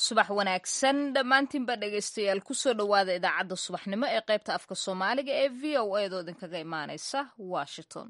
subax wanaagsan dhammaantiinba dhegaystayaal kusoo dhowaada idaacadda subaxnimo ee qaybta afka soomaaliga ee v o a doo idinkaga imaanaysa washington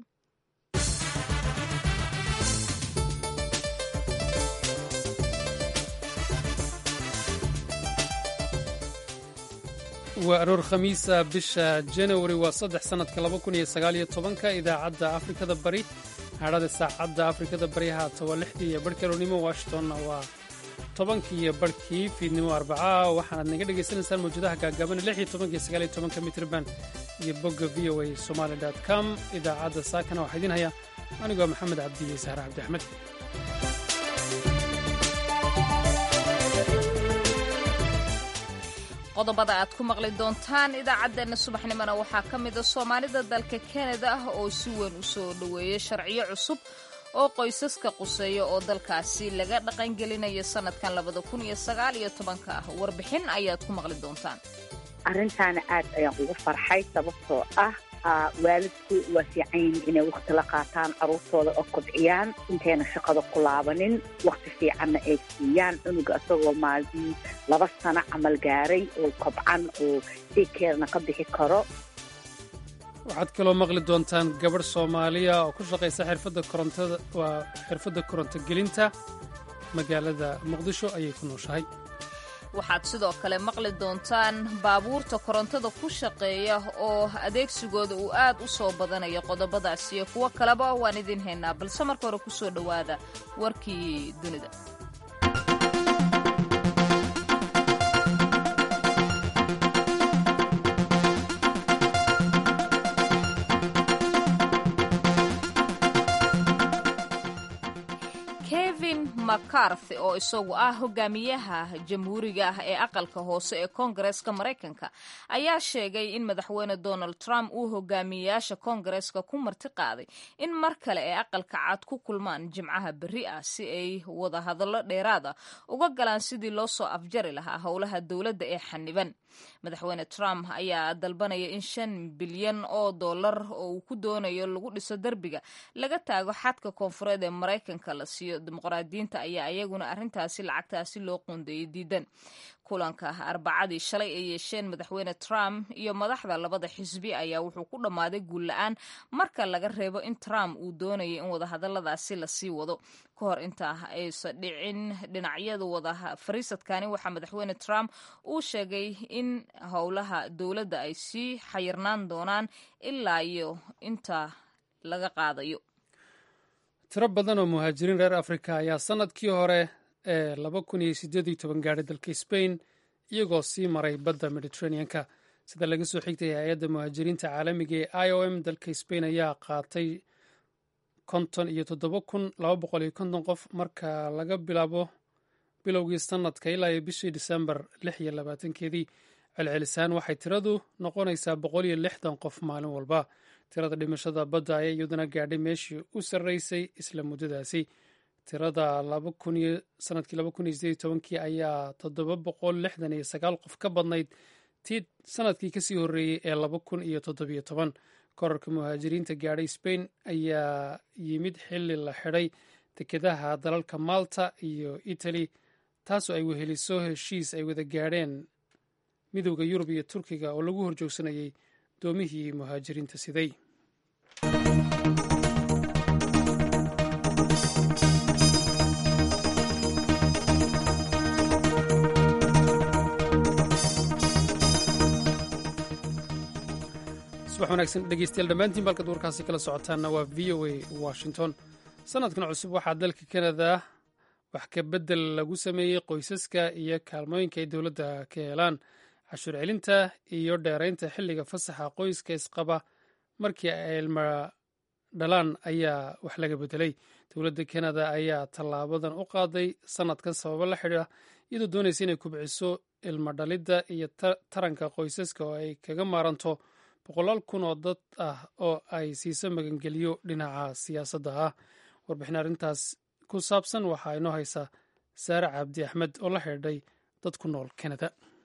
waa aroor khamiisa bisha janawari waa saddex sannadka laba kun iyo sagaaliyo tobanka idaacadda afrikada bari hadhada saacadda afrikada bari haata waa lixdii iyo barhkii aroornimo washingtonna waa tobankii iyo barhkii fiidnimo arbacaa waxaanaad naga dhagaysanaysaan mawjadaha gaagaaban lix iyo tobanka iyo sagaal iyo tobanka mitrban iyo bogga v o a somaali dot com idaacadda saakana waxaa idiin haya anigoo maxamed cabdiye sahre cabdi axmed qodobada aad ku maqli doontaan idaacaddeenna subaxnimona waxaa ka mida soomaalida dalka kanada ah oo si weyn u soo dhoweeyay sharciyo cusub oo qoysaska quseeya oo dalkaasi laga dhaqangelinayo sannadkan labada kun iyo sagaal iyo tobanka ah warbixin ayaad ku maqli doontaan arrintaana aad ayaan ugu farxay sababtoo ah waalidku waa fiican yihiin inay wakhti la qaataan carruurtooda oo kobciyaan intayna shaqada ku laabanin wakhti fiicanna ay siiyaan cunuga isagoo maalin laba sano camal gaaray oo kobcan oo dikeerna ka bixi karo waxaad kaloo maqli doontaan gabadh soomaaliya oo ku shaqaysa xirfadda korontada waa xirfadda korontogelinta magaalada muqdisho ayay ku nooshahay waxaad sidoo kale maqli doontaan baabuurta korontada ku shaqeeya oo adeegsigooda uu aad u soo badanayo qodobadaas iyo kuwo kaleba waan idiin haynaa balse marka hore ku soo dhowaada warkii dunida kevin mccarthy oo isagu ah hogaamiyaha jamhuuriga ah ee aqalka hoose ee koongareeska maraykanka ayaa sheegay in madaxweyne donald trump uu hogaamiyeyaasha koongareeska ku marti qaaday in mar kale ay aqalka cad ku kulmaan jimcaha berri ah si ay wada hadallo dheeraad ah uga galaan sidii loo soo afjari lahaa howlaha dowladda ee xaniban madaxweyne trump ayaa dalbanaya in shan bilyan oo dollar oo uu ku doonayo lagu dhiso derbiga laga taago xadka koonfureed ee maraykanka la siiyo dimuqraadiyiinta ayaa iyaguna arrintaasi lacagtaasi loo qoondeeyey diidan kulanka arbacadii shalay ay yeesheen madaxweyne trump iyo madaxda labada xisbi ayaa wuxuu ku dhammaaday guul la-aan marka laga reebo in trump uu doonayay in wadahadaladaasi lasii wado ka hor intaa aysan dhicin dhinacyada wada fariisadkani waxaa madaxweyne trump uu sheegay in howlaha dowladda ay sii xayirnaan doonaan ilaa iyo inta laga qaadayo tiro badan oo muhaajiriin reer afrika ayaa sannadkii hore ee laba kun iyo siddeed iyo toban gaadhay dalka sbain iyagoo sii maray badda mediteraneanka sida laga soo xigtay hay-adda muhaajiriinta caalamiga ee i o m dalka sbain ayaa qaatay konton iyo toddoba kun laba boqol iyo konton qof marka laga bilaabo bilowgii sannadka ilaa iyo bishii disembar lix iyo labaatankeedii celcelisaan waxay tiradu noqonaysaa boqol iyo lixdan qof maalin walba tirada dhimashada badda ayaa iyaduna gaadhay meeshii u sarreysay isla muddadaasi tirada sanadkii laba kun iyo sideed iyo tobankii ayaa toddoba boqol lixdan iyo sagaal qof ka badnayd tii sanadkii kasii horreeyey ee laba kun iyo toddobiyo toban korarka muhaajiriinta gaadhay sbain ayaa yimid xilli la xidhay dekedaha dalalka malta iyo italy taasoo ay weheliso heshiis ay wada gaadheen midowda yurub iyo turkiga oo lagu horjoogsanayay doomihii muhaajiriinta siday subax wanaagsan dhegeystayaal dhammaantiin balkad warkaasi kala socotaanna waa v o a washington sanadkan cusub waxaa dalka kanada wax ka beddel lagu sameeyey qoysaska iyo kaalmooyinka ay dowladda ka helaan cashuur celinta iyo dheeraynta xilliga fasaxa qoyska isqaba markii ay ilma dhalaan ayaa wax laga beddelay dowladda kanada ayaa tallaabadan u qaaday sanadkan sababo la xidhiira iyadoo doonaysa inay kubciso ilma dhalidda iyo taranka qoysaska oo ay kaga maaranto boqolaal kun oo dad ah oo ay siiso magangeliyo dhinaca siyaasadda ah warbixin arrintaas ku saabsan waxaa inoo haysa saare cabdi axmed oo la xidhiidhay dad ku nool kanada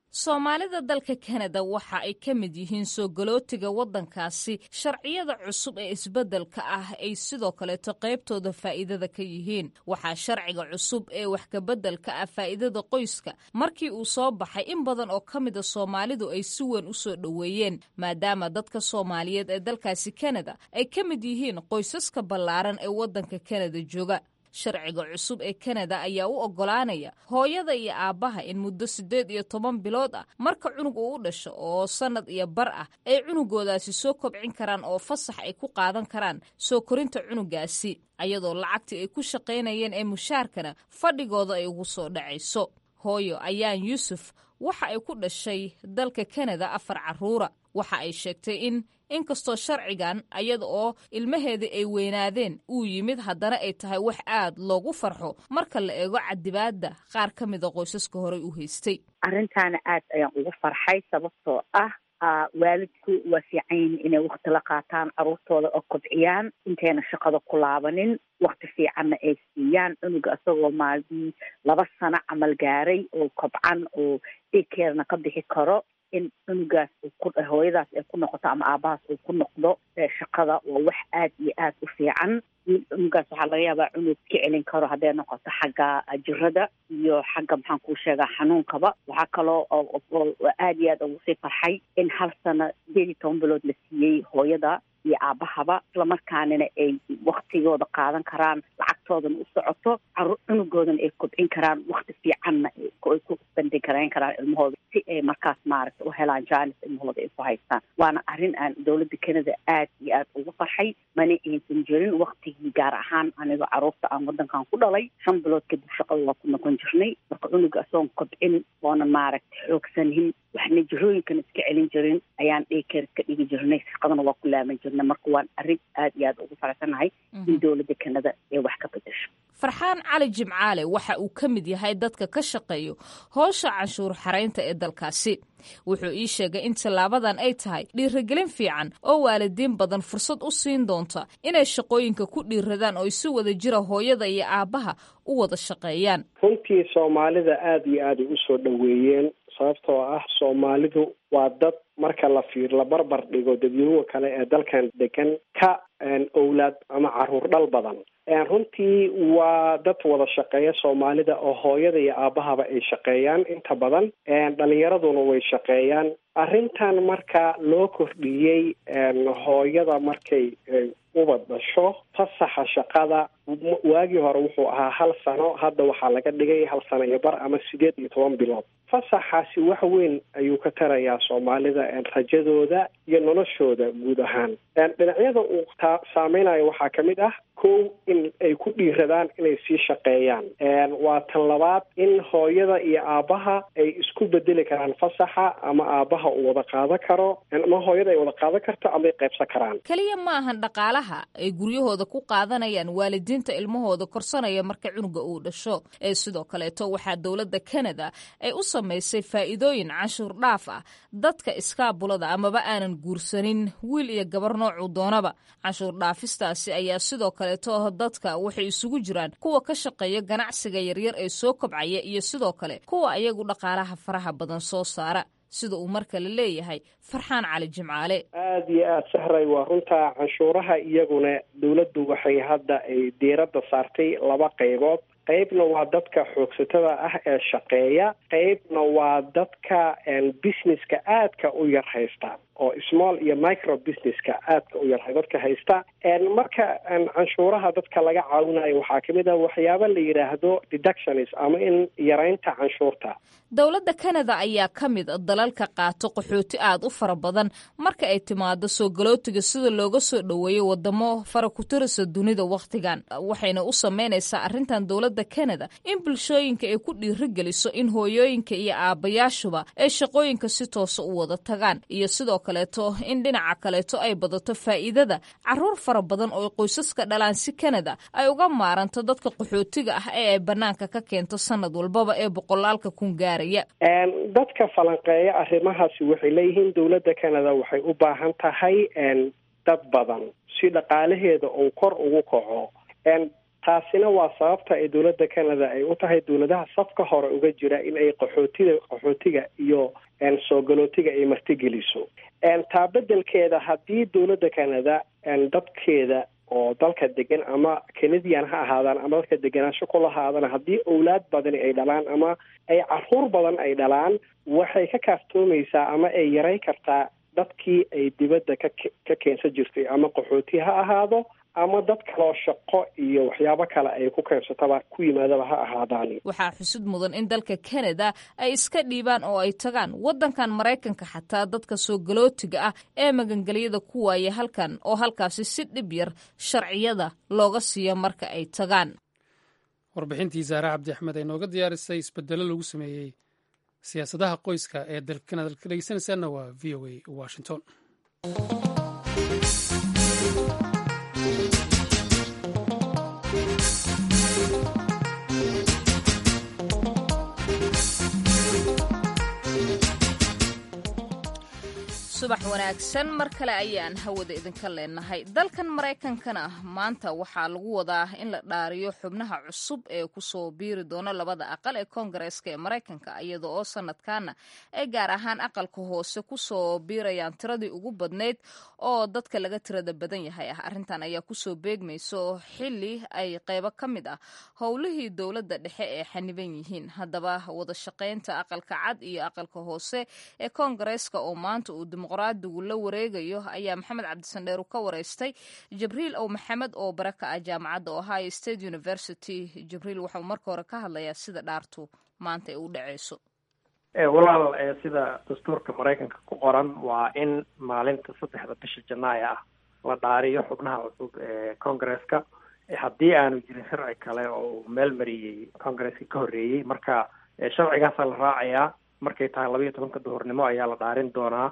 soomaalida dalka kanada waxa ay ka mid yihiin soo galootiga waddankaasi sharciyada cusub ee isbeddelka ah ay sidoo kaleeto qaybtooda faa'iidada ka yihiin waxaa sharciga cusub ee wax kabeddelka ah faa'iidada qoyska markii uu soo baxay in badan oo ka mida soomaalidu ay si weyn u soo dhoweeyeen maadaama dadka soomaaliyeed ee dalkaasi kanada ay ka mid yihiin qoysaska ballaaran ee waddanka kanada jooga sharciga cusub ee kanada ayaa u oggolaanaya hooyada iyo aabbaha in muddo siddeed iyo toban bilood ah marka cunug uu u dhasho oo sannad iyo bar ah ay cunugoodaasi soo kobcin karaan oo fasax ay ku qaadan karaan soo korinta cunugaasi ayadoo lacagtii ay ku shaqaynayeen ee mushaarkana fadhigooda ay ugu soo dhacayso hooyo ayaan yuusuf waxa ay ku dhashay dalka kanada afar carruura waxa ay sheegtay in inkastoo sharcigan ayada oo ilmaheedii ay weynaadeen uu yimid haddana ay tahay wax aad loogu farxo marka la eego cadibaadda qaar ka mida qoysaska horey u haystay arrintaana aad ayaan ugu farxay sababtoo ah waalidku waa fiican yihin inay wakti la qaataan caruurtooda oo kobciyaan intayna shaqada ku laabanin wakti fiicanna ay siiyaan cunuga isagoo maalmii laba sano camal gaaray oo kobcan oo daykeerna ka bixi karo in cunugaas hooyadaas ay ku noqoto ama aabahaas uu ku noqdo shaqada waa wax aad iyo aad u fiican cunugaas waxaa laga yaabaa cunug ka celin karo hadday noqoto xagga jirada iyo xagga maxaan kuu sheegaa xanuunkaba waxaa kaloo aad iyo aad ugu sii farxay in hal sano sideed iyo toban bilood la siiyey hooyada iyo aabahaba islamarkaanina ay waktigooda qaadan karaan lacagtoodana u socoto cunugoodana ay kobcin karaan wakti fiicanna ay ku bandhigarayn karaan ilmahooda si ay markaas maaragta u helaan jaanis ilmahooda ay ku haystaan waana arrin aan dowladda kanada aad iyo aad ugu farxay mana aysan jirin waktigii gaar ahaan anigo caruurta aan waddankan ku dhalay shan bilood kadib shaqada waa ku noqon jirnay marka cunuga isagoon kobcin oonan maaragta xoogsanin waxna jirooyinkan iska celin jirin ayaan dhaykeer ka dhigi jirnay shaqadana waa ku laaban jirnay marka waan arrin aad iyo aad ugu faraxsanahay in dowladda kanada ay wax ka bedesho farxaan cali jimcaale waxa uu ka mid yahay dadka ka shaqeeyo howsha canshuur xaraynta ee dalkaasi wuxuu ii sheegay in tallaabadan ay tahay dhiirigelin fiican oo waalidiin badan fursad u siin doonta inay shaqooyinka ku dhiiradaan oo si wada jira hooyada iyo aabbaha u wada shaqeeyaan runtii soomaalida aada iyo aad ay usoo dhoweeyeen sababtoo ah soomaalidu waa dad marka la fiir la barbar dhigo dadweynuha kale ee dalkan degan ka owlaad ama caruur dhal badan runtii waa dad wada shaqeeya soomaalida oo hooyada iyo aabahaba ay shaqeeyaan inta badan dhalinyaraduna way shaqeeyaan arrintan marka loo kordhiyey hooyada markay ubad dhasho fasaxa shaqada waagii hore wuxuu ahaa hal sano hadda waxaa laga dhigay hal sano iyo bar ama sideed iyo toban bilood fasaxaasi wax weyn ayuu ka tarayaa soomaalida rajadooda iyo noloshooda guud ahaan dhinacyada uu taa saameynayo waxaa ka mid ah kow in ay ku dhiiradaan inay sii shaqeeyaan waa tan labaad in hooyada iyo aabbaha ay isku bedeli karaan fasaxa ama aabbaha uu wada qaadan karo ama hooyada ay wada qaadan karto ama ay qaybsan karaan keliya ma ahan dhaqaalaha ay guryahooda ku qaadanayaan waalidiinta ilmahooda korsanaya marka cunuga uu dhasho ee sidoo kaleeto waxaa dowladda kanada ay u samaysay faa'iidooyin canshuur dhaaf ah dadka iskaabulada amaba aanan guursanin wiil iyo gabar noocuu doonaba canshuur dhaafistaasi ayaa sidoo kaleeto dadka waxay isugu jiraan kuwa ka shaqeeya ganacsiga yaryar ee soo kobcaya iyo sidoo kale kuwa ayagu dhaqaalaha faraha badan soo saara sida uu mar kale leeyahay farxaan cali jimcaale aada iyo aada sahray waa runtaa canshuuraha iyaguna dowladdu waxay hadda ay diiradda saartay laba qaybood qaybna waa dadka xoogsatada ah ee shaqeeya qaybna waa dadka businesska aadka u yar haysta oo small iyo micro businesska aadka u yar dadka haysta marka canshuuraha dadka laga caawinayo waxaa kamid ah waxyaaba la yidhaahdo deductions ama in yaraynta canshuurta dowladda kanada ayaa ka mid dalalka qaato qaxooti aad u fara badan marka ay timaado soo galootiga sida looga soo dhoweeyo wadamo fara ku tirisa dunida wakhtigan waxayna u sameynaysaa arrintan dowladda kanada in bulshooyinka ay ku dhiirigeliso in hooyooyinka iyo aabbayaashuba ay shaqooyinka si toosa u wada tagaan iyo sidoo kaleeto in dhinaca kaleeto ay badato faa'iidada caruur fara badan oo qoysaska dhalaan si kanada ay uga maaranto dadka qaxootiga ah ee ay bannaanka ka keento sanad walbaba ee boqolaalka kun gaaraya dadka falanqeeya arrimahaasi waxay leeyihiin dowladda kanada waxay u baahan tahay dad badan si dhaqaalaheeda uu kor ugu kaco taasina waa sababta ay dowladda canada ay u tahay dowladaha safka hore uga jira in ay qaxootida qaxootiga iyo soo galootiga ay martigeliso taa bedelkeeda haddii dowladda canada dadkeeda oo dalka degan ama canadian ha ahaadaan ama dadka deganaansho ku lahaadana haddii owlaad badani ay dhalaan ama ay caruur badan ay dhalaan waxay ka kaaftoomaysaa ama ay yaray kartaa dadkii ay dibadda ka ka keensan jirtay ama qaxooti ha ahaado ama dad kaloo shaqo iyo waxyaabo kale ay ku keensataba ku yimaadaba ha ahaadaan waxaa xusud mudan in dalka canada ay iska dhiibaan oo ay tagaan waddankan maraykanka xataa dadka soo galootiga ah ee magangelyada ku waaya halkan oo halkaasi si dhib yar sharciyada looga siiyo marka ay tagaan warbixintii saare cabdi axmed ay nooga diyaarisay isbedelo lagu sameeyey siyaasadaha qoyska ee dalkan ad ka dhegeysanaysaana waa v o a washington subax wanaagsan mar kale ayaan hawada idinka leenahay dalkan maraykankana maanta waxaa lagu wadaa in la dhaariyo xubnaha cusub ee kusoo biiri doona labada aqal ee koongareeska ee maraykanka iyada oo sanadkaana ay gaar ahaan aqalka hoose kusoo biirayaan tiradii ugu badnayd oo dadka laga tirada badan yahay ah arrintan ayaa kusoo beegmayso xili ay qeybo ka mid ah howlihii dowladda dhexe ee xaniban yihiin haddaba wada shaqaynta aqalka cad iyo aqalka hoose ee koongareeska oo maanta uu dimuqraadigu la wareegayo ayaa maxamed cabdisandheer ka wareystay jibriil ow maxamed oo bare ka ah jaamacadda ohio state university jibriil waxauu marka hore ka hadlayaa sida dhaartu maanta ay u dhaceyso walaal sida dastuurka maraykanka ku qoran waa in maalinta saddexda bisha janaayo ah la dhaariyo xubnaha cusub ee congaresska haddii aanu jirin sharci kale oo meel mariyey congaresska ka horreeyey marka sharcigaasaa la raacayaa markay tahay labayo tobanka duhurnimo ayaa la dhaarin doonaa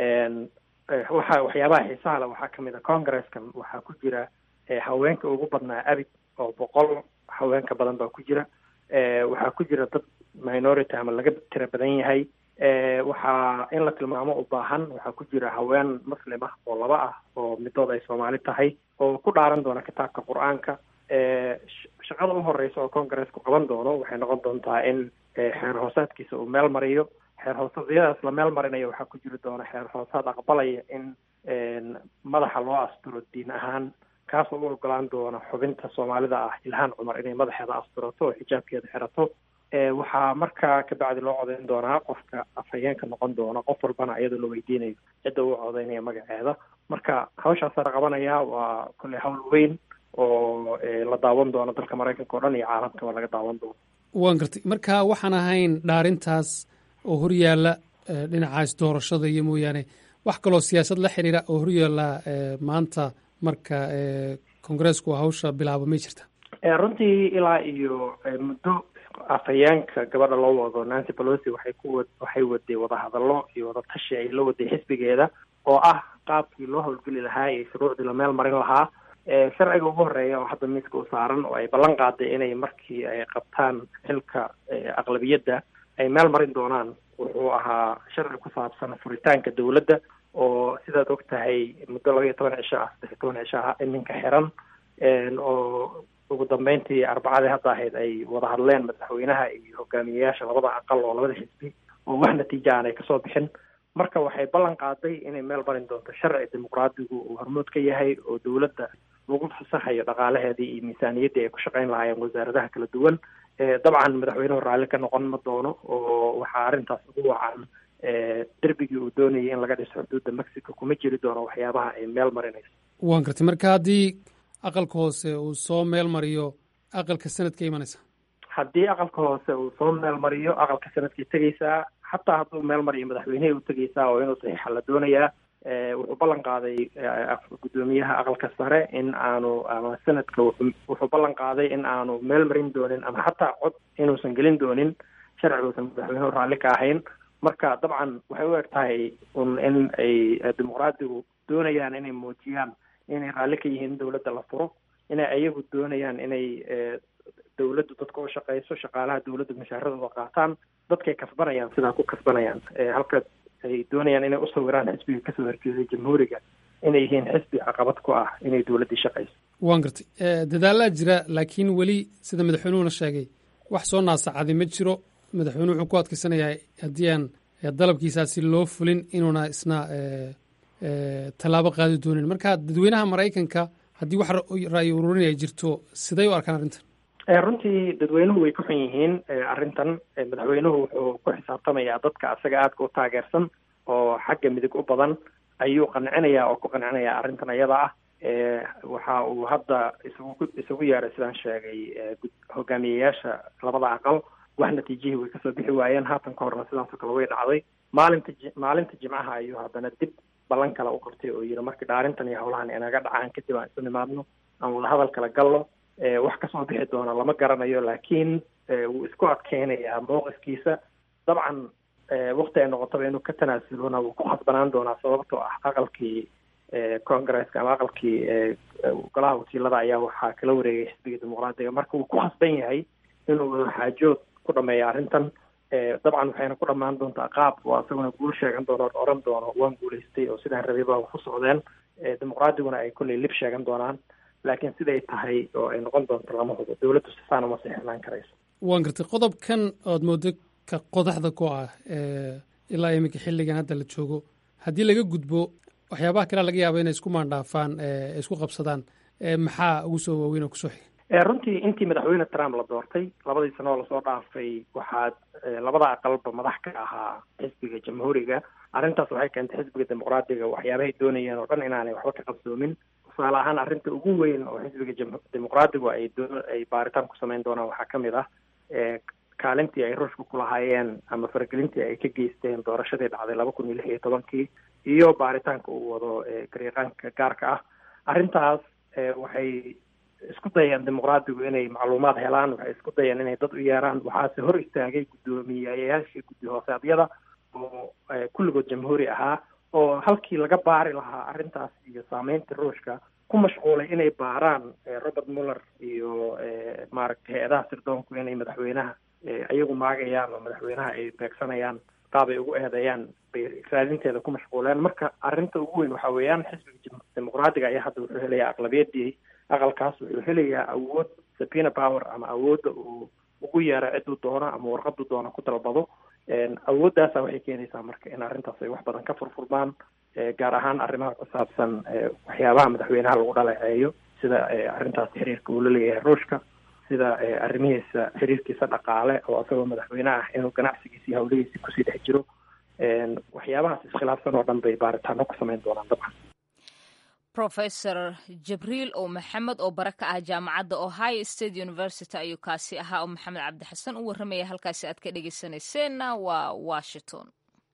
waxa waxyaabaha xiisaha le waxaa kamid a congareskan waxaa ku jira haweenka ugu badnaa abid oo boqol haweenka badan baa ku jira waxaa ku jira dad minority ama laga tira badan yahay waxaa in la tilmaamo u baahan waxaa ku jira haween muslim ah oo laba ah oo midood ay soomaali tahay oo ku dhaaran doona kitaabka qur-aanka shaqada u horeysa oo congaresku qaban doono waxay noqon doontaa in xeer hoosaadkiisa uu meel mariyo xeer hoosadyadaas la meel marinayo waxaa ku jiri doona xeer hoosaad aqbalaya in madaxa loo asturo diin ahaan kaasoo u ogolaan doona xubinta soomaalida ah ilhaan cumar inay madaxeeda asturato oo xijaabkeeda xirato waxaa markaa kabacdi loo codeyn doonaa qofka afhayeenka noqon doona qof walbana iyadoo la weydiinayo cidda uu codeynaya magaceeda marka hawshaasaa la qabanayaa waa kolley hawl weyn oo la daawan doono dalka maraykanka o dhan iyo caalamkaba laga daawan doono waan gartay marka waxaan ahayn dhaarintaas oo horyaalla dhinacaas doorashada iyo mooyaane wax kaloo siyaasad la xiriira oo horyaalla maanta marka kongareesku hawsha bilaabo may jirta runtii ilaa iyo muddo afhayeenka gabadha loo wado nancy pelosi waxay ku waxay waday wadahadallo iyo wadatashi ay la waday xisbigeeda oo ah qaabkii loo howlgeli lahaa iyo shuruucdii la meel marin lahaa sharciga ugu horeeya oo hadda miiska u saaran oo ay ballan qaaday inay markii ay qabtaan xilka aqlabiyadda ay meel marin doonaan wuxuu ahaa sharci ku saabsan furitaanka dowladda oo sidaad og tahay muddo laba iyo toban cisho ah saddex iyo toban cisho ah iminka xiran oo ugu dambeyntii arbacadii hadda ahayd ay wada hadleen madaxweynaha iyo hogaamiyeyaasha labada aqal oo labada xisbi oo wax natiija aan ay kasoo bixin marka waxay ballan qaaday inay meel marin doonto sharci dimuqraadigu uu hormood ka yahay oo dowladda lagu fasaxayo dhaqaalaheedii iyo miisaaniyaddii ay ku shaqayn lahaayeen wasaaradaha kala duwan dabcan madaxweynuhu raalli ka noqon ma doono oo waxaa arrintaas ugu wacan derbigii uu doonayay in laga dhiso xuduudda mexico kuma jiri doono waxyaabaha ay meel marinayso waan gartay marka haddii aqalka hoose uu soo meel mariyo aqalka sanadka imanaysa haddii aqalka hoose uu soo meel mariyo aqalka sanadkay tegaysaa xataa hadduu meel mariyo madaxweynehii u tegaysaa oo inuu saxiixa la doonayaa wuxuu ballan qaaday guddoomiyaha aqalka sare in aanu ama sanadka wuxuu ballan qaaday in aanu meel marin doonin ama xataa cod inuusan gelin doonin sharci uusan madaxweynuhu raalli ka ahayn marka dabcan waxay u eg tahay un in ay dimuqraadigu doonayaan inay muujiyaan inay raalli ka yihiin dowladda la furo inay ayagu doonayaan inay dowladdu dadka u shaqeyso shaqaalaha dowladdu mashaaradooda qaataan dadkay kasbanayaan sidaa ku kasbanayaan halka ay doonayaan inay usawiraan xisbiga kasoo horjeeday jamhuuriga inay yihiin xisbi caqabad ku ah inay dowladdii shaqeyso waan gartay dadaalaa jira laakiin weli sida madaxweynuhuna sheegay wax soo naasacadi ma jiro madaxweynuhu wuxuu ku adkaysanayaa haddii aan dalabkiisaasi loo fulin inuuna isna tallaabo qaadi doonin marka dadweynaha maraykanka haddii wax ra'yi ururin ay jirto siday u arkaan arrintan runtii dadweynuhu way ku xun yihiin arrintan madaxweynuhu wuxuu ku xisaabtamayaa dadka asaga aadka u taageersan oo xagga midig u badan ayuu qancinayaa oo ku qancinayaa arrintan ayada ah waxa uu hadda isugu isugu yeeray sidaan sheegay hogaamiyeyaasha labada aqal wax natiijihii way kasoo bixi waayeen haatan ka horna sidaasoo kale way dhacday maalinta maalinta jimcaha ayuu haddana dib ballan kale u qabtay oo yidhi markii dhaarintan iyo howlahan inaga dhacaan kadib aan isu nimaadno aan wadahadal kala galno wax kasoo bixi doona lama garanayo laakiin wuu isku adkeynayaa mowqifkiisa dabcan wakti ay noqotaba inuu ka tanaasulona wuu ku khasbanaan doonaa sababtoo ah aqalkii congresska ama aqalkii golaha wakiilada ayaa waxaa kala wareegay xisbiga dimuqraadiga marka wuu ku khasban yahay inuu wadaxaajood ku dhameeyo arrintan dabcan waxayna ku dhamaan doontaa qaab oo asaguna guul sheegan doono o oran doono waan guulaystay oo sidaan rabay baa ku socdeen dimuqraadiguna ay kolley lib sheegan doonaan laakiin siday tahay oo ay noqon doonto lama hubo dowladdu sifaan uma sixnaan karayso waan gartay qodobkan ood moodo ka qodaxda ku ah ilaa iminka xilligan hadda la joogo haddii laga gudbo waxyaabaha kalea laga yaaba inay isku maandhaafaan isku qabsadaan maxaa ugu soo waaweyn oo kusoo xiga runtii intii madaxweyne trump la doortay labadii sano oo lasoo dhaafay waxaad labada aqalba madax ka ahaa xisbiga jamhuuriga arrintaas waxay keentay xisbiga dimuqraadiga waxyaabahay doonayeen oo dhan inaanay waxba ka qabsoomin tusaale ahaan arrinta ugu weyn oo xisbiga dimuqraadigu ay doo ay baaritaan ku samayn doonaan waxaa ka mid ah kaalintii ay ruushka ku lahaayeen ama faragelintii ay ka geysteen doorashadii dhacday laba kun iyo lix iyo tobankii iyo baaritaanka uu wado garyaqaanka gaarka ah arrintaas waxay isku dayeen dimuqraadigu inay macluumaad helaan waxay isku dayeen inay dad u yeeraan waxaase hor istaagay guddoomiyayaashii guddi hoosaadyada oo kulligood jamhuuri ahaa oo halkii laga baari lahaa arrintaas iyo saameynta ruushka ku mashquulay inay baaraan robert muller iyo maaragtay hay-adaha sirdoonku inay madaxweynaha iyagu maagayaan oo madaxweynaha ay beegsanayaan qaab ay ugu eedeeyaan bay raadinteeda ku mashquuleen marka arrinta ugu weyn waxa weeyaan xisbiga dimuqraadiga ayaa hadda wuxuu helayaa aqlabiyadii aqalkaas wuxuu helayaa awood sabina power ama awoodda uu ugu yeero ciduu doono ama warqadu doono ku dalbado awooddaasa waxay keenaysaa marka in arrintaas ay wax badan ka furfurmaan gaar ahaan arrimaha ku saabsan waxyaabaha madaxweynaha lagu dhaleeceeyo sida arrintaas xiriirka uu la leeyahay ruushka sida arrimihiisa xiriirkiisa dhaqaale oo isagoo madaxweyne ah inuu ganacsigiisa iyo hawlihiisa kusii dhex jiro waxyaabahaas iskhilaafsan oo dhan bay baaritaano ku samayn doonaan dabcan professor jibriil oo maxamed oo bare ka ah jaamacadda ohio state university ayuu kaasi ahaa oo maxamed cabdixasan u warramaya halkaasi aad ka dhegeysanayseena waa washington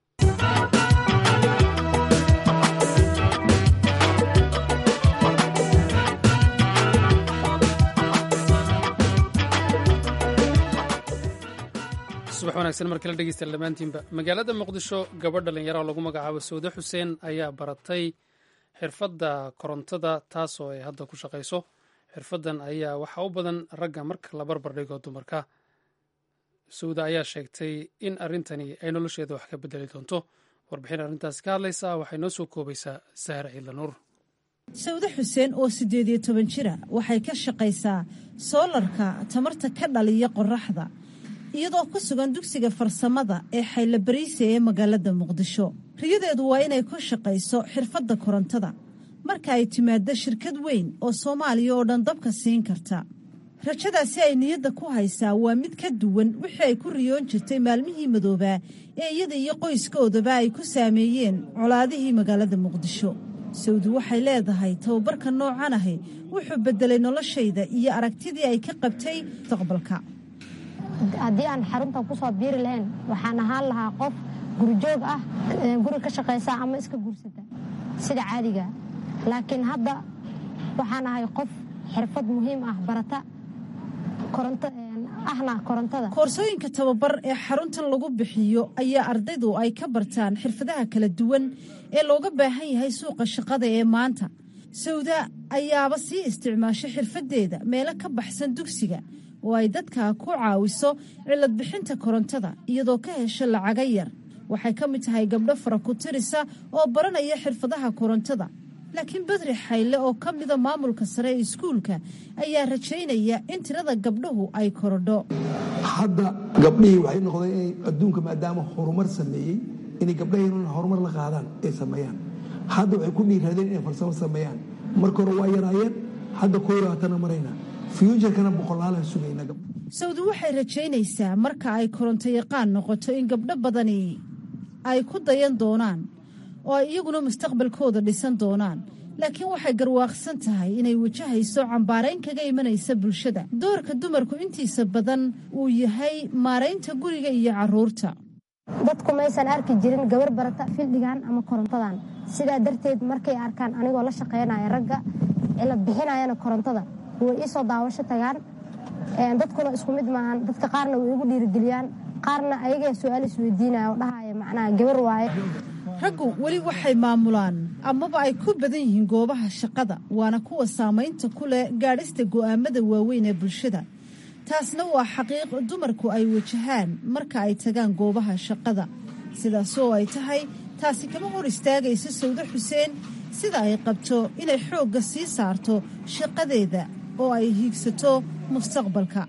subax wanaagsan markala dhegeystayaal dhammaantiinba magaalada muqdisho gabadh dhallinyaro oo lagu magacaabo sawde xuseen ayaa baratay xirfadda korontada taasoo ay hadda ku shaqayso xirfaddan ayaa waxaa u badan ragga marka la barbar dhigo dumarka sawda ayaa sheegtay in arrintani ay nolosheeda wax ka bedeli doonto warbixin arrintaasi ka hadlaysa waxay noo soo koobaysaa sahre ciidla nuur sawde xuseen oo siddeed iyo toban jira waxay ka shaqaysaa soolarka tamarta ka dhaliya qoraxda iyadoo ku sugan dugsiga farsamada ee xaylabariise ee magaalada muqdisho riyadeedu waa inay ku shaqayso xirfadda korontada marka ay timaaddo shirkad weyn oo soomaaliya oo dhan dabka siin karta rajadaasi ay niyadda ku haysaa waa mid ka duwan wixii ay ku riyoon jirtay maalmihii madoobaa ee iyada iyo qoyskoodaba ay ku saameeyeen colaadihii magaalada muqdisho sawdi waxay leedahay tababarka noocan ahi wuxuu beddelay noloshayda iyo aragtidii ay ka qabtay mustaqbalka haddii aan xaruntan kusoo biiri lahayn waxaan ahaan lahaa qof gurijoog ah guri ka shaqaysa ama iska guursata sida caadiga laakiin hadda waxaan ahay qof xirfad muhiim ah barata ahna korontada koorsooyinka tababar ee xaruntan lagu bixiyo ayaa ardaydu ay ka bartaan xirfadaha kala duwan ee looga baahan yahay suuqa shaqada ee maanta sawda ayaaba sii isticmaasho xirfadeeda meelo ka baxsan dugsiga oo ay dadka ku caawiso cilad bixinta korontada iyadoo ka hesho lacaga yar waxay ka mid tahay gabdho fara ku tirisa oo baranaya xirfadaha korontada laakiin badri xayle oo ka mida maamulka sare ee iskuulka ayaa rajaynaya in tirada gabdhuhu ay korodho hadda gabdhihii waxay noqdeen inay adduunka maadaama horumar sameeyey inay gabdhaheenuna horumar la qaadaan ay sameeyaan hadda waxay ku dhiiraadeen inay farsamo sameeyaan marka hore waa yaraayeen hadda kooraatana marayna fyuujarkana boqolaalaan sugayna sawdi waxay rajaynaysaa marka ay koronto yaqaan noqoto in gabdho badani ay ku dayan doonaan oo ay iyaguna mustaqbalkooda dhisan doonaan laakiin waxay garwaaqsan tahay inay wajahayso cambaarayn kaga imanaysa bulshada doorka dumarku intiisa badan uu yahay maaraynta guriga iyo caruurta dadku maysan arki jirin gabar barata fildhigan ama korontadan sidaa darteed markay arkaan anigoo la shaqaynaya ragga la bixinayana korontada way iisoo daawasho tagaan dadkuna isku mid maahan dadka qaarna way igu dhiirigeliyaan qaarna ayaga su-aal isweydiinaya oo dhahaya macnaha gabar waaye raggu weli waxay maamulaan amaba ay ku badan yihiin goobaha shaqada waana kuwa saamaynta ku leh gaadhista go'aamada waaweyn ee bulshada taasna waa xaqiiq dumarku ay wajahaan marka ay tagaan goobaha shaqada sidaas oo ay tahay taasi kama hor istaagayso sawdo xuseen sida ay qabto inay xoogga sii saarto shaqadeeda oo ay hiigsato mustaqbalka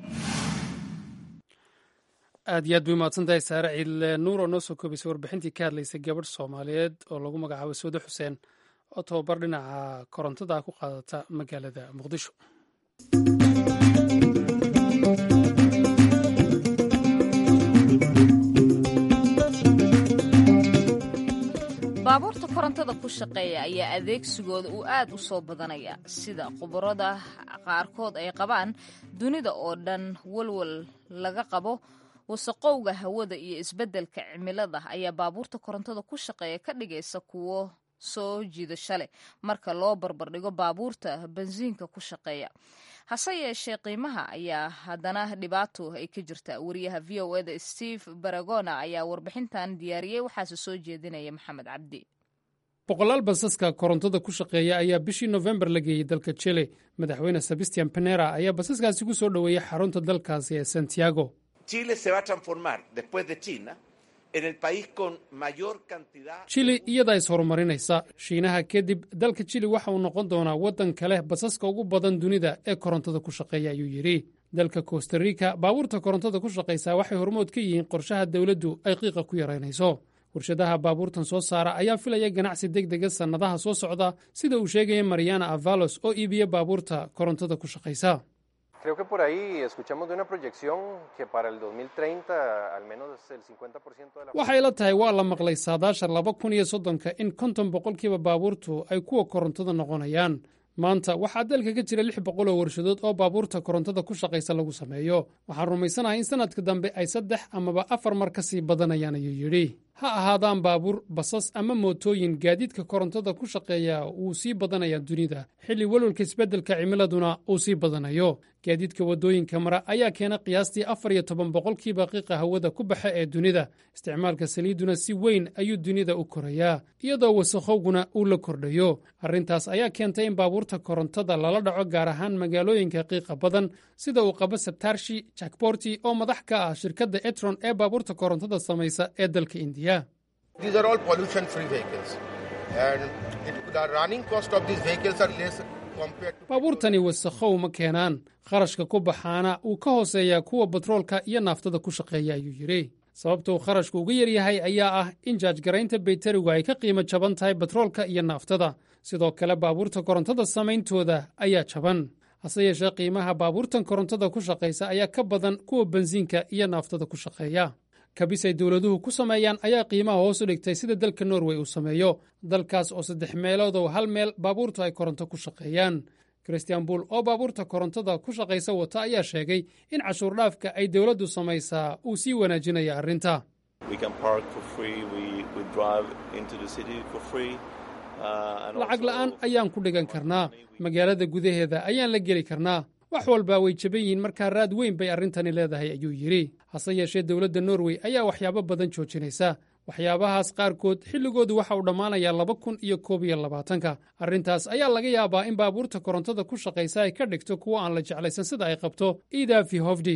aad iyo aad bay umahadsantahay saare ciidle nuur oo noo soo koobaysay warbixintii ka hadlaysay gabadh soomaaliyeed oo lagu magacaabo sawdo xuseen oo tababar dhinaca korontada ku qaadata magaalada muqdisho baabuurta korontada ku shaqeeya ayaa adeegsigooda uu aad u soo badanaya sida khubarada qaarkood ay qabaan dunida oo dhan walwal laga qabo wasaqowga hawada iyo isbeddelka cimilada ayaa baabuurta korontada ku shaqeeya ka dhigaysa kuwo soo jiidasho leh marka loo barbardhigo baabuurta bensiinka ku shaqeeya hase yeeshee qiimaha ayaa haddana dhibaato ay ka jirta wariyaha v o eda steve baragona ayaa warbixintan diyaariyey waxaase soo jeedinaya maxamed cabdi boqolaal basaska korontada ku shaqeeya ayaa bishii nofembar la geeyey dalka jile madaxweyne sebastian penera ayaa basaskaasi ku soo dhoweeyey xarunta dalkaasi ee santiago jili iyadaa is horumarinaysa shiinaha kadib dalka jili waxa uu noqon doonaa waddanka leh basaska ugu badan dunida ee korontada ku shaqeeya ayuu yidhi dalka kostarika baabuurta korontada ku shaqaysaa waxay hormood ka yihiin qorshaha dowladdu ay qiiqa ku yaraynayso warshadaha baabuurtan soo saara ayaa filaya ganacsi deg dega sannadaha soo socda sida uu sheegaya mariana avalos oo iibiya baabuurta korontada ku shaqaysa Creo que por ahí escuchamos de una proyección que para el 2030 al menos el 50% de la... waxay la tahay waa la maqlay saadaasha laba kun iyo soddonka in konton boqolkiiba baabuurtu ay kuwa korontada noqonayaan maanta waxaa dalka ka jira lix boqol oo warshadood oo baabuurta korontada ku shaqaysa lagu sameeyo waxaan rumaysanahay in sannadka dambe ay saddex amaba afar mar ka sii badanayaan ayuu yidhi ha ahaadaan baabuur basas ama mootooyin gaadiidka korontada ku shaqeeya wuu sii badanayaa dunida xilli walwalka isbeddelka cimiladuna uu sii badanayo gaadiidka waddooyinka mara ayaa keena qiyaastii afar iyo toban boqolkiiba qiiqa hawada ku baxa ee dunida isticmaalka saliidduna si weyn ayuu dunida u korayaa iyadoo wasakhowguna uu la kordhayo arrintaas ayaa keentay in baabuurta korontada lala dhaco gaar ahaan magaalooyinka qiiqa badan sida uu qabo sabtarshi jakborti oo madax ka ah shirkadda etron ee baabuurta korontada samaysa ee dalka indiya baabuurtani wasakhow ma keenaan kharashka ku baxaana uu ka hooseeyaa kuwa batroolka iyo naaftada ku shaqeeya ayuu yidhi sababta uu kharashku uga yaryahay ayaa ah in jaajgaraynta bayterigu ay ka qiimo jaban tahay batroolka iyo naaftada sidoo kale baabuurta korontada samayntooda ayaa jaban hase yeeshee qiimaha baabuurtan korontada ku shaqaysa ayaa ka badan kuwa bensiinka iyo naaftada ku shaqeeya kabis ay dowladuhu ku sameeyaan ayaa qiimaha hoos u dhigtay sida dalka norway uu sameeyo dalkaas oo saddex meeloodow hal meel baabuurtu ay koronto ku shaqeeyaan christian buul oo baabuurta korontada ku shaqaysa wata ayaa sheegay in cashuur dhaafka ay dowladdu samaysaa uu sii wanaajinaya arrinta lacag la'aan ayaan ku dhigan karnaa magaalada gudaheeda ayaan la geli karnaa wax walba way jaban yihiin markaa raad weyn bay arrintani leedahay ayuu yidhi hase yeeshee dowladda norway ayaa waxyaabo badan joojinaysa waxyaabahaas qaarkood xilligoodu waxa uu dhammaanayaa laba kun iyo koob iyo labaatanka arrintaas ayaa laga yaabaa in baabuurta korontada ku shaqaysa ay ka dhigto kuwo aan la jeclaysan sida ay qabto idafi hofdi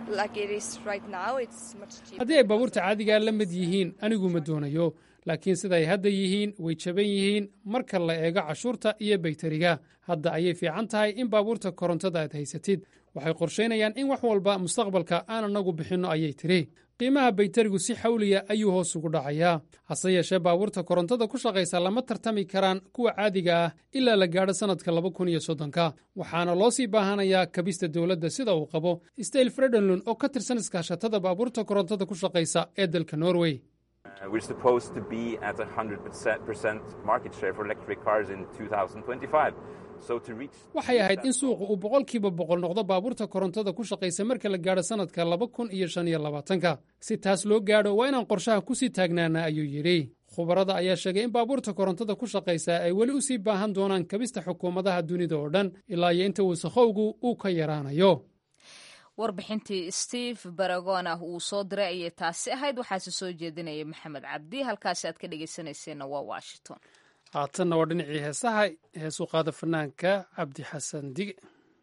haddii ay baabuurta caadigaa la mid yihiin anigu ma doonayo laakiin siday hadda yihiin way jaban yihiin marka la eego cashuurta iyo bayteriga hadda ayay fiican tahay in baabuurta korontada aad haysatid waxay qorshaynayaan in wax walba mustaqbalka aan anagu bixinno ayay tidhi qiimaha bayterigu si xawliya ayuu hoos ugu dhacayaa hase yeeshee baabuurta korontada ku shaqaysa lama tartami karaan kuwa caadiga ah ilaa la gaadho sannadka laba kun iyo soddonka waxaana loo sii baahanayaa kabista dowladda sida uu qabo stayl fredenlund oo ka tirsan iskaashatada baabuurta korontada ku shaqaysa ee dalka norway waxay ahayd in suuqa uu boqolkiiba boqol noqdo baabuurta korontada ku shaqaysa marka la gaadho sannadka laba kun iyo shan iyo labaatanka si taas loo gaadho waa inaan qorshaha ku sii taagnaana ayuu yidhi khubarada ayaa sheegay in baabuurta korontada ku shaqaysa ay weli u sii baahan doonaan kabista xukuumadaha dunida oo dhan ilaa iyo inta wasakhowgu uu ka yaraanayo warbixintii steve baragon ah uu soo diray ayay taasi ahayd waxaase soo jeedinaya maxamed cabdi halkaasi aad ka dhegaysanayseena waa washington haatanna waa dhinacii heesaha heesuu qaada fanaanka cabdi xasan dige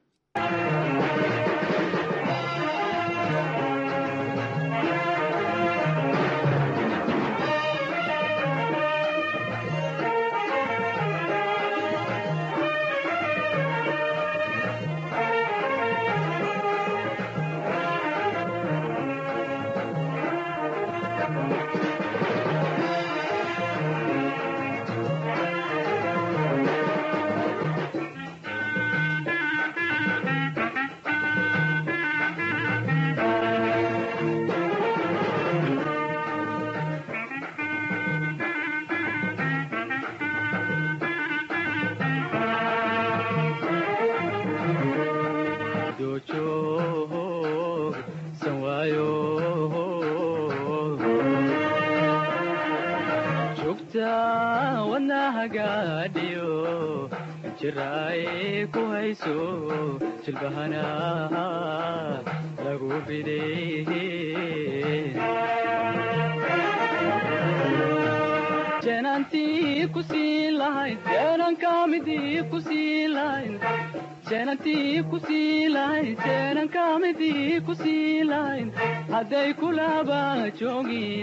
hadday kulaba joogin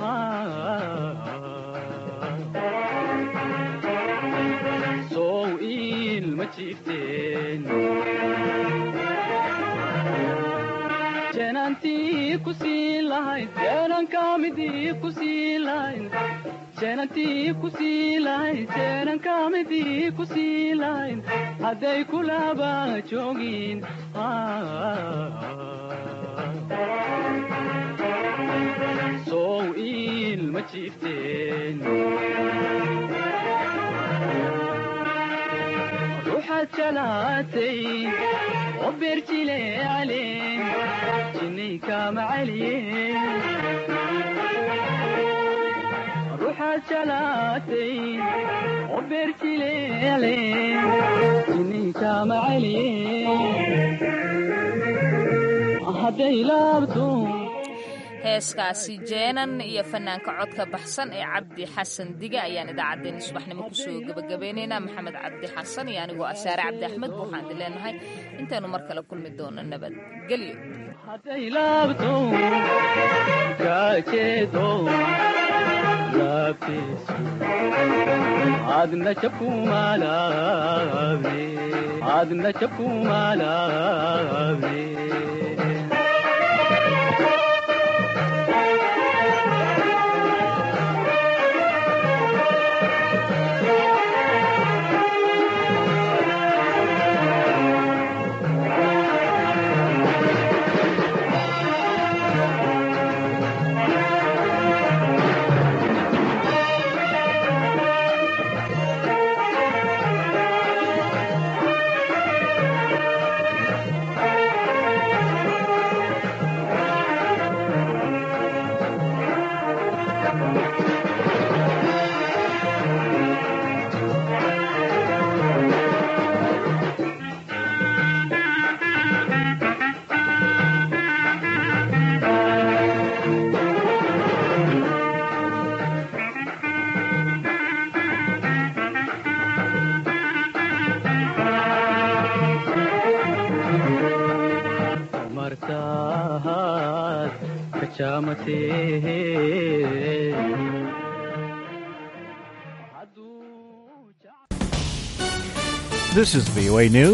sow ilma jiifteen jeenantii ku sii lahayd jeenankamidii ku sii lahayd jeenantii ku sii lahayd jeenankamidii ku sii lahayd hadday kulaba joogin sow ilma jiifteen ruuxaad jalaatay oo beerjile caleen jinniykama celiyen ruuxaad jalaatay oo beerjile caleen jinniykama celiyen hadday laabto heeskaasi jeenan iyo fanaanka codka baxsan ee cabdi xasan dige ayaan idaacaddeenna subaxnimo kusoo gebagabeynaynaa maxamed cabdi xasan iyo anigoo asaare cabdi axmed waxaan idin leenahay intaynu mar kale kulmi doono nabadgelyo hadday laabto kaajeedo laabtiisu adna jabkumalaabe adna jabkumalaabe jaamate This is VOA News.